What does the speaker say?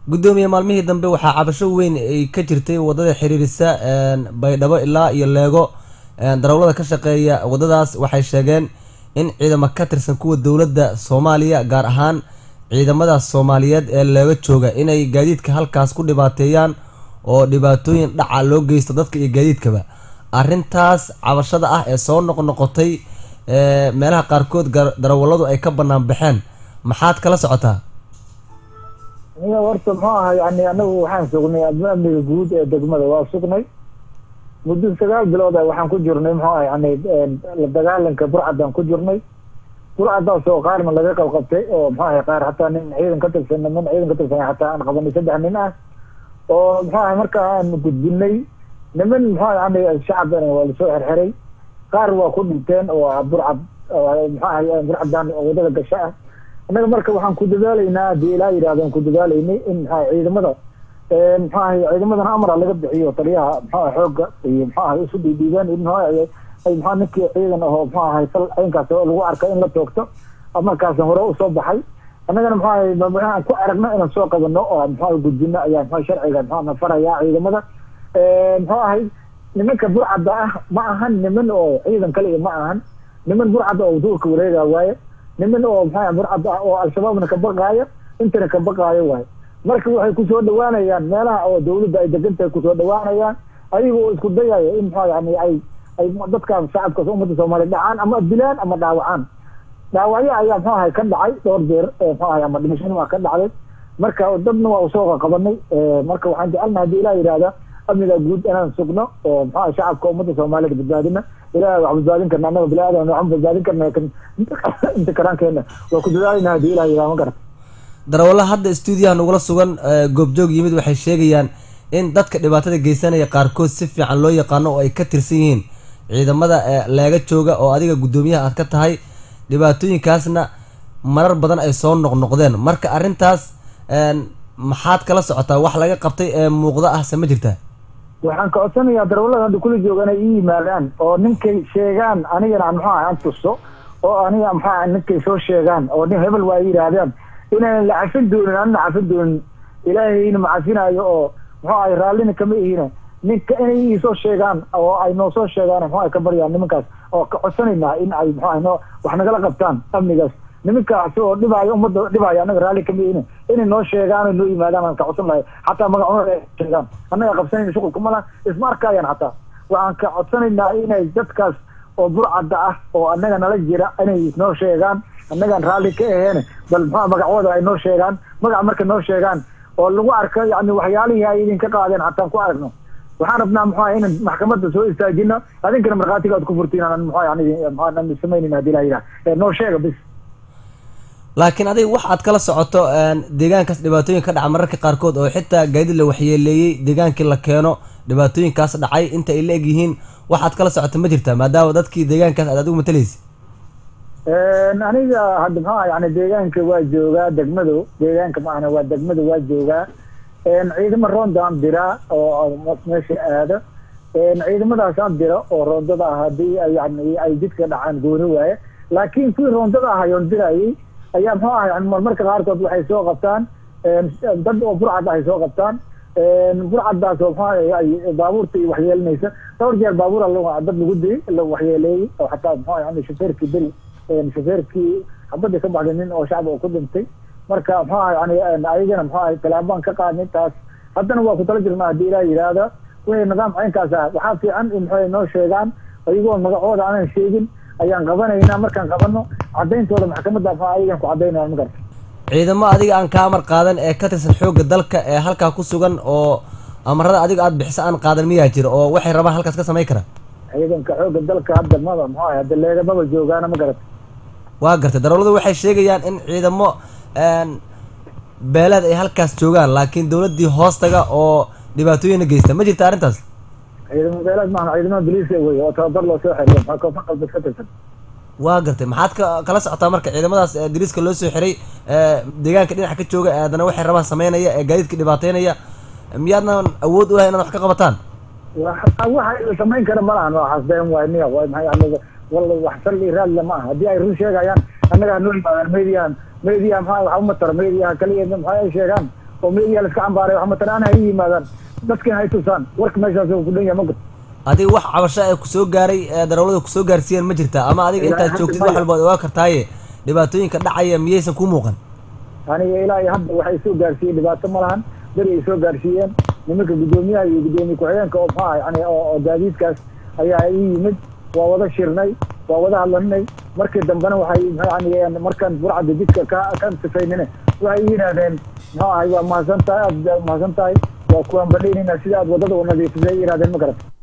guddoomiye maalmihii dambe waxaa cabasho weyn ay ka jirtay wadada xiriirisa baydhabo ilaa iyo leego darawlada ka shaqeeya wadadaas waxay sheegeen in ciidamo ka tirsan kuwa dowladda soomaaliya gaar ahaan ciidamada soomaaliyeed ee leego jooga inay gaadiidka halkaas ku dhibaateeyaan oo dhibaatooyin dhaca loo geysto dadka iyo gaadiidkaba arrintaas cabashada ah ee soo noqnoqotay meelaha qaarkood darawalladu ay ka banaan baxeen maxaad kala socotaa niya horta muxuu aha yani anagu waxaan sugnay amniga guud ee degmada waa sugnay muddo sagaal bilood a waxaan ku jirnay muxuu aha yani la dagaalanka burcadaan ku jirnay burcadaas oo qaarna laga qabqabtay oo muxuu aha qaar hataa nin ciidan ka tirsan niman ciidan ka tirsan hataa aan qabanay saddex nin ah oo muxuu aha marka aan gudbinay niman muxuu yani shacabana waa lasoo xerxeray qaar waa ku dhinteen oo burcad muxuu aha burcadan wadada gasho ah annaga marka waxaan ku dadaalaynaa hadii ilaa yidhahdaan ku dadaalaynay in maxaa ciidamada muxuu ahay ciidamadana amara laga bixiyo taliyaha muxuu aha xooga iyo muxuu ahay isu dhiidhiibeen in muxuu ahay ay muxuu ninkii ciidan ahoo muxuu ahay sal ciinkaas oo lagu arka in la toogto markaasna hore usoo baxay annagana muxuu ahay waxaan ku aragno inaan soo qabano oo muxuu ahay gudbino ayaa muxuu sharciga muxuu na farayaa ciidamada muxuu ahay nimanka burcadda ah ma ahan niman oo ciidan kale ma ahan niman burcadda oo duurka wareegaa waaye niman oo maxaa burcad ah oo al-shabaabna ka baqaayo intana ka baqaayo waayo marka waxay kusoo dhawaanayaan meelaha oo dawladda ay degantahay kusoo dhawaanayaan ayaga oo isku dayayo in maxaa yani ay ay dadkaas shacabkaas ummadda soomaaliya dhacaan ama dilaan ama dhaawacaan dhaawacyo ayaa muxuu ahay ka dhacay dhowr jeer muxuu ahay ama dhimashana waa ka dhacday marka dadna waa usoo qabanay marka waxaan jecelnaha hadii ilaa yidhahda amniga guud inaan sugno oo muxuu ahay shacabka ummadda soomaaliyed badbaadina ilahay wax badbaadin karna annaga bini-aadan waxaan badbaadin karna inta karaankeena waa ku dadaalayna hadii ilaha yidhaha ma garata darawalla hadda stuudiyaha nagula sugan goobjoog yimid waxay sheegayaan in dadka dhibaatada geysanaya qaarkood si fiican loo yaqaano oo ay ka tirsan yihiin ciidamada leega jooga oo adiga guddoomiyaha aad ka tahay dhibaatooyinkaasna marar badan ay soo noqnoqdeen marka arrintaas maxaad kala socotaa wax laga qabtay ee muuqda ah se ma jirtaa waxaan ka codsanayaa darawallada hadda kula jooga inay ii yimaadaan oo ninkay sheegaan anigana muxuu aha aan tuso oo aniga muxuu aha ninkay soo sheegaan oo nin hebel waa yidhaahdaan inaynan la cafin doonin anna cafin doonin ilaahayna macafinaayo oo muxuu ahay raallina kama ihina ninka inay iisoo sheegaan oo ay noo soo sheegaan muxuu ay ka baryaan nimankaas oo ka codsanaynaa in ay muxuu ahay noo wax nagala qabtaan amnigaas nimankaas oo dhibaayo ummadda dhibaayo annaga raalli kama ihina inay noo sheegaan oo noo yimaadaan aan ka codsan lahay xataa magacooda sheegaan annaga qabsanayna shuqulka mala isma arkayaan xataa waxaan ka codsanaynaa inay dadkaas oo burcadda ah oo annaga nala jira inay noo sheegaan annagaan raalli ka aheene bal muxua magacooda ay noo sheegaan magaca markay noo sheegaan oo lagu arko yani waxyaalihii ay idinka qaadeen xataan ku aragno waxaan rabnaa muxua inaan maxkamadda soo istaajino adinkana markhaatiga aad ku furtiin aan muxua yani muxua samaynin hadii la yidhaha noo sheega bis laakiin adiga wax aad kala socoto deegaankaas dhibaatooyin ka dhaca mararka qaarkood oo xitaa gaadid la waxyeeleeyey deegaankii la keeno dhibaatooyinkaas dhacay inta ay la eg yihiin wax aad kala socoto ma jirta maadaama dadkii deegaankaas aad adigu matalaysa aniga hadda maxaa yani deegaanka waa joogaa degmadu deegaanka maahna waa degmada waa joogaa ciidamo roondaan dira oo meesha aado ciidamadaasaan dira oo roondada ah hadii yani ay jidka dhacaan gooni waaye laakiin kuwii roondada ah ayoon dirayay ayaa muxuu aha yani marmarka qaarkood waxay soo qabtaan dad oo burcad ay soo qabtaan burcadaas oo muxuu ay baabuurta iyo waxyeelinaysa dhowr jeer baabuura dad lagu diyay la waxyeeleeyey oo xataa muxuu yani shofeerkii beri shofeerkii xabadii ka baxday nin oo shacab oo ku dhintay marka muxuu aha yani ayagana muxuu ahay tallaabaan ka qaadnay taas haddana waa ku tala jirnaa hadii ilaa yidhaahda wixii nidaam caynkaas ah waxaa fiican in muxuu noo sheegaan ayagoo magacooda aanan sheegin ayaan qabanaynaa markaan qabano cadayntooda maxkamadda muxuu ayagan ku cadaynaya ma garta ciidamo adiga aan ka amar qaadan ee ka tirsan xoogga dalka ee halkaa ku sugan oo amarada adiga aada bixiso aan qaadan miyaa jira oo waxay rabaan halkaas ka samayn karaan ciidanka xoogga dalka hadda maba muxuu ahay hadda leegamaba joogaana ma garata waa gartay darawladu waxay sheegayaan in ciidamo beeleed ay halkaas joogaan laakiin dawladdii hoostaga oo dhibaatooyina geysta ma jirta arrintaas ciidamo beeleed maaha ciidamada boliiska wey oo tababar loo soo xiriyo maxaa koonfur galbeed ka tirsan waa gartay maxaad ka kala socotaa marka ciidamadaas dariiska loo soo xiray deegaanka dhinaca ka jooga haddana waxay rabaan sameynaya ee gaadiidka dhibaateynaya miyaadnan awood u lahay inaad wax ka qabataan waxa samayn kara ma lahan waa xasbeen waay miya waay maxay yani walla wax salli raadla ma aha haddii ay run sheegayaan annaga hanoo yimaadaan mediahan media maxaa waxa uma tara mediaha kaliya maxaa ay sheegaan oo meediya laiska cambaaray wax matalaan ha yimaadaan dadkan hay tusaan warka meeshaas ku dhan yahay ma garta adiga wax cabasho ee kusoo gaaray ee darawlada kusoo gaarsiiyeen ma jirta ama adiga Ilaa intaad hadda joogtid wax maya. walba ad ogaa kartaaye dhibaatooyinka dhacaya miyaysan ku muuqan aniga ilaa iyo hadda waxay soo gaarsiiyeen dhibaato ma lahan beri ay soo gaarsiiyeen nimanka guddoomiyaha iyo guddoomiye ku-xigeenka oo maxaa yani oo oo gaadiidkaas ayaa ii yimid waa wada shirnay waa wada hadlanay markii dambena waxay yani markaan burcadda jidka ka ka sifaynine waxay ii yidhaahdeen muxuu ahay waa mahadsan tahay aad mahadsan tahay waa kuwaan badhaynayna sida aad wadada u nadiifisay ay yidhahdeen ma garat